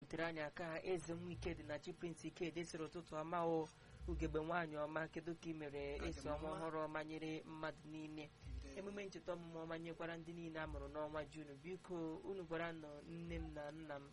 tere anyị aka eze nwa ikedi na chi prince ikedi sịrị ụtụtụ ọma o ugegbe nwaanyị ọma kedu ka ị mere esi ọnwa ọhụrụ ọma nyere mmadụ niile emume ncheta ọmụmụ ọma nyekwara ndị niile a mụrụ n'ọnwa junu biko unu gwara nọ nne m na nna m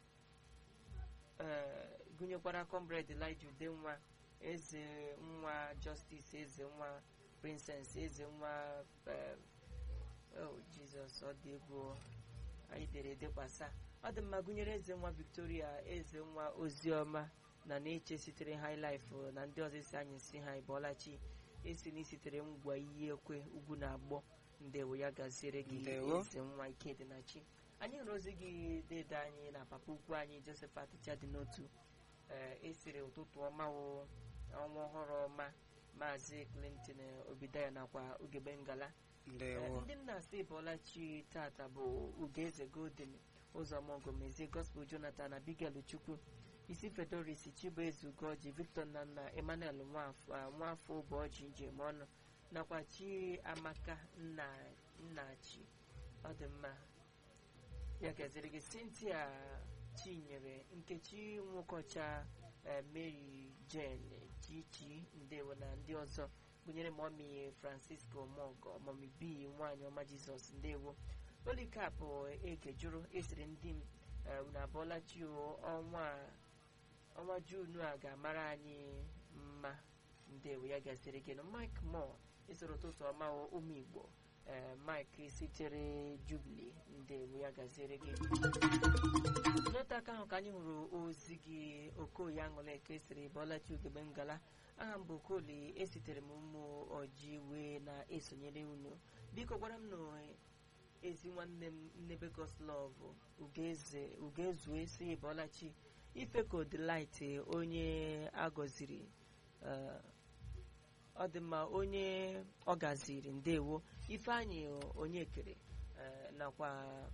ee gụnyekwara comrade Elijah Udenwa eze nwa justice eze nwa princess eze nwa eh, oh jizọs ọ dị egwu anyị dere dekwasa ọ dị mma gụnyere eze nwa victoria eze nwa oziọma na na-eche sitere highlife na ndị ọzọ esi anyị si ha ịbọlachi esi na isitere ngwa iyi ekwe ugwu na agbọ ndewo ya gaziere gị Ndewo. eze nwa ikedịnachi anyị hụrụ ozi gị dede anyị na papa ukwu anyị josephat chadị n'otu ee esiri ụtụtụ ọma wo ọnwa ọhụrụ ọma maazị clinton obidaya nakwa ugegbe ngala ndewo Ee, ndị nna asị bọlachi tata bụ ugeze golden ụzọmọgọmezie gospel jonathan abigail chukwu isi fedoris chibueze ugoji victor nnanna emmanuel nwafọ ah, nwafọ ụbọchị njem ọnụ nakwa chi amaka nna nnachi ọ dị mma ya gaziri gị cynthia chinyere nkechi nwokọcha eh, mary jane chichi ndewo na ndị ọzọ gụnyere mọmi francisco mogo mọmi b nwaanyị ọma jizọs ndewo olikapụ ege jụrụ esiri ndị m eh, unu abụọla chi o ọnwa a- ọnwa junu a ga-amara anyị mma ndewo ya gasịrị gị na mike mo esoro ụtụtụ ọma o, ụmụ igbo eh, mike sitere jubili ndewo ya gaziere gị n'otu aka ahụ ka anyị hụrụ ozi gị okoye aṅụla eke siri bọlachi ugegbe ngala aha m bụ okoli esitere m ụmụ ọji wee na-esonyere unu biko gwara m na ezi nwanne m nnebe goslov ugeze ugezue si bọlachi ifeko delight onye agọziri eh, ọ dị mma onye ọ gaziri ndewo ifeanyị onye kere eh, nakwa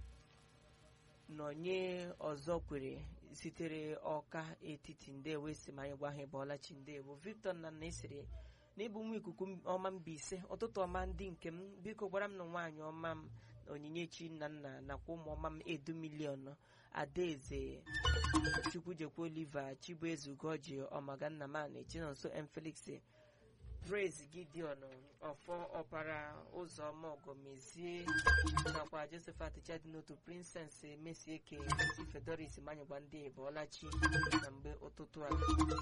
nọnye ọzọ kwere sitere ọka etiti ndewo esi ma anyị gwa ha ịbọọlachi ndewo victor nna na esiri na ịbụ nwa ikuku ọma mbaise ụtụtụ ọma ndị nke m biko gwara m na nwaanyị ọma m na onyinyechi nna nna nakwa ụmụ ọma m edu milion adaeze chukwujekwa oliva chibueze ugoji ọmaganna man chinonso m felix praise gideon ọfọ ọpara ụzọma ọgọmezie nakwa josephat chadinotu princess mesieke si fedoris manyegwa ndị bọọlachi na mgbe ụtụtụ a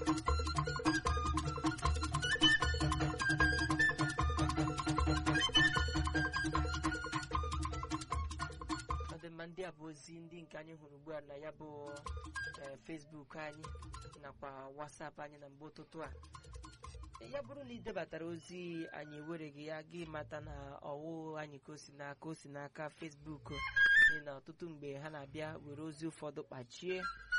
ọ dị mma ndị a bụ ozi ndị nke anyị hụrụ ugbu a na ya bụ eh, facebook anyị nakwa whatsapp anyị na mgbe ụtụtụ a ya bụrụ na ị debatara ozi anyị ewereghị ya gị mata na ọwụ anyị ka o si n'aka o si n'aka fesbuk n'ihi na ọtụtụ mgbe ha na-abịa were ozi ụfọdụ kpachie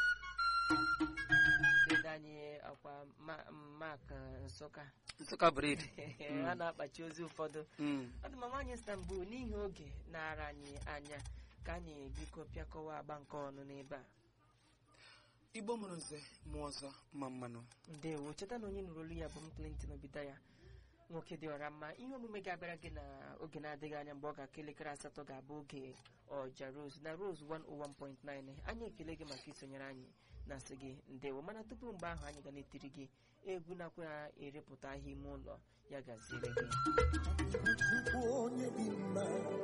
dede anyị akwa Ma- mak nsụka nsụka bred ha na-akpachi ozi ụfọdụ Mm. ọ dị ma nwaanyị istanbul n'ihi oge na-ara anyị anya ka anyị biko pịakọwa agba nke ọnụ n'ebe a igbo mụrụ nze mụọ ọzọ mma mmanụ ndewo cheta na onye nụrụ olu ya bụ m clinton obidaya nwoke dị ọra mma ihe omume ga-abịara gị na oge na-adịghị anya mgbe ọ ga-aka elekere asatọ ga-abụ oge ọja rose na rose 101.9 anyị ekele gị maka isonyere anyị na sị gị ndewo mana tupu mgbe ahụ anyị ga na-etiri gị egwu nakwa erepụta ahịa ime ụlọ ya gaziere gị Chukwu onye dị mma,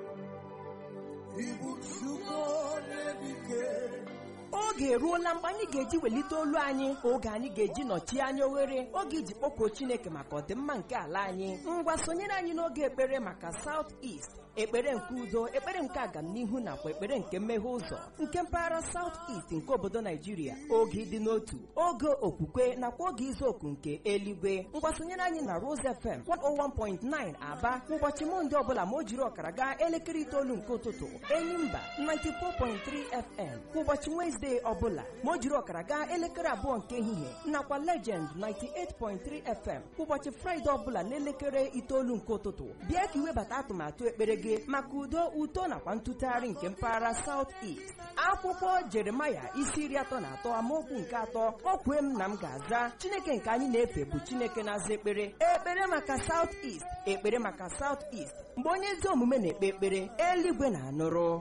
ịbụ Chukwu onye dị ike. oge eruola mgbe anyị ga-eji welite olu anyị oge anyị ga-eji nọchie anya oghere oge iji kpọkuo chineke maka ọdịmma nke ala anyị ngwa sonyere anyị n'oge ekpere maka South East ekpere nke udo ekpere nke agamnihu nakwa ekpere nke mmeghe ụzọ nke mpaghara South East nke obodo naijiria oge ịdị n'otu oge okwukwe nakwa oge izu oku nke eluigwe ngwa sonyere anyị na Rose FM 101.9 aba ụbọchị mọnde ọbụla ma o jiri ọkara gaa elekere itoolu nke ụtụtụ enyimba 94.3 FM kwa ụbọchị Wezdee ọbụla ma o jiri ọkara gaa elekere abụọ nke ehihie nakwa Legend 98.3 FM kwa ụbọchị Fraịde ọbụla n'elekere itoolu nke ụtụtụ bịa ka iwebata atụmatụ ekpere gị maka udo uto nakwa ntụtụgharị nke mpaghara South East akwụkwọ Jeremaya isi iri atọ na atọ amaokwu nke atọ o kwee m na m ga-aza Chineke nke anyị na-efe bụ Chineke na-aza ekpere ekpere maka South East ekpere maka South East mgbe onye ezi omume na-ekpe ekpere eluigwe na-anụrụ